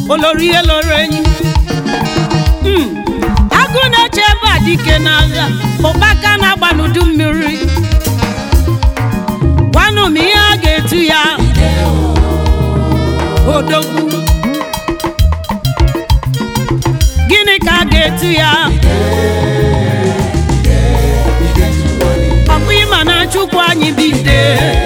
olori ihe loro enyi Mm. agụ na-eche ebe a dike n'agha ụkpaka na-agba n'udu mmiri gwanụ m ihe a ga-etu ya odogwu gịnị ka a ga-etu ya ọ bụ ịma na chukwu anyị bụ ide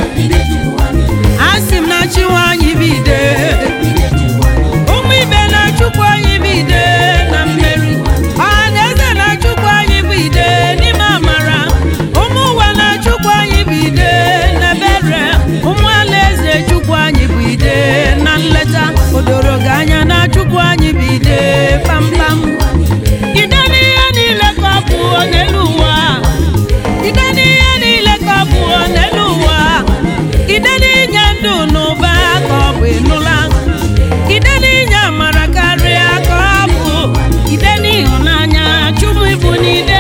asị m na chiwa anyị bụ ide ụmụ ibe na chukwu anyị bụ ide na mmeri ọha na eze na chukwu anyị bụ ide n'ime amara ụmụ ụwa na chukwu anyị bụ ide na ebere ụmụ alaeze chukwu anyị bụ ide na nleta odoro gị anya na chukwu anyị bụ ide kpamkpam ide n'ihe niile ka ọ bụ n'elu ụwa ide n'ihe niile ka ọ bụ n'elu ụwa ide n'inye ndụ n'ụba ka ọ bụ ịnụla ide n'inye amara karịa ka ọ bụ ide n'ịhụnanya chukwu ịbụ n'ide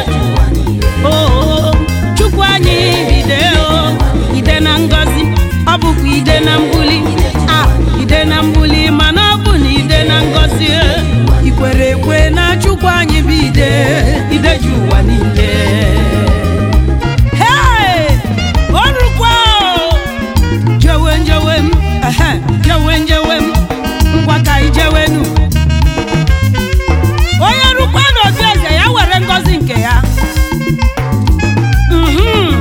oo chukwu anyị ide o ide na ngọzi ọ bụkwa ide na mbuli a ide na mbuli mana ọ bụ na ide na ngọzi ikwere ekwe na chukwu anyị bụ ide ide ji ụwa niile Hey! Orukwa o! jewe njewe m ehe jewe njewe m ngwa ka anyị jewenu onye rukwa n'otu eze ya were ngọzi nke ya Mhm.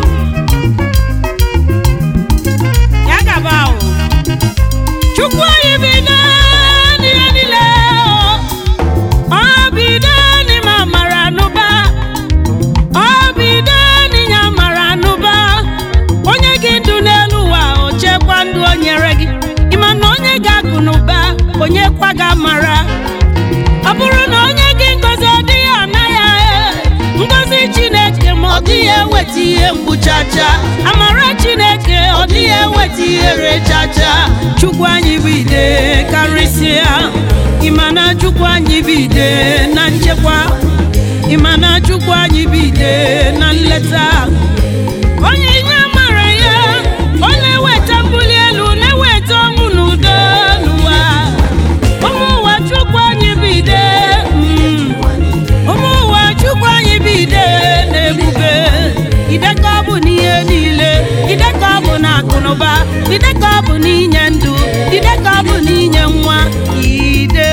ya gaba o chukwu anyị bido n'ihe niile o. ọ bido n'ime amara n'ụba ọ bido n'inye amara n'ụba onye gị ndụ n'elu ụwa o chekwa ndụ o nyere gị ịma na onye ga-akụ n'ụba onye kwa ga amara ọ bụrụ na onye gị ngozi ọ dịghị ana ya ngozi chineke ma ọ dịghị eweta ihe mgbu chacha amara chineke ọ dịghị eweta ihere chacha chukwu anyị bụ ide karịsịa ịma na chukwu anyị bụ ide na nchekwa ịma na chukwu anyị bụ ide na nleta onye ihe mara ya ọ na-eweta mbuli elu na-eweta ọnwụ n'udo n'ụwa ụmụ ụwa chukwu anyị bụ ide mm. ụmụ ụwa chukwu anyị bụ ide na-ebube ide ka ọ bụ n'ihe niile ide ka ọ bụ na akụnụba ide ka ọ bụ n'inye ndụ ide ka ọ bụ n'inye nwa ide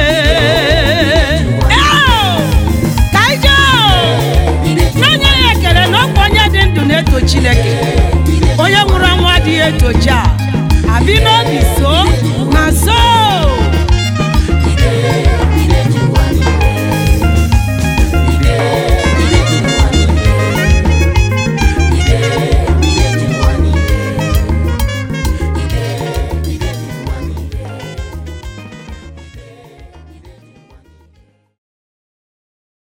Eo! ka anyị jee n'onye ya ekele na ọkwa onye dị ndụ na-eto chineke onye nwụrụ anwụ adịghị etochi a abi n'obi so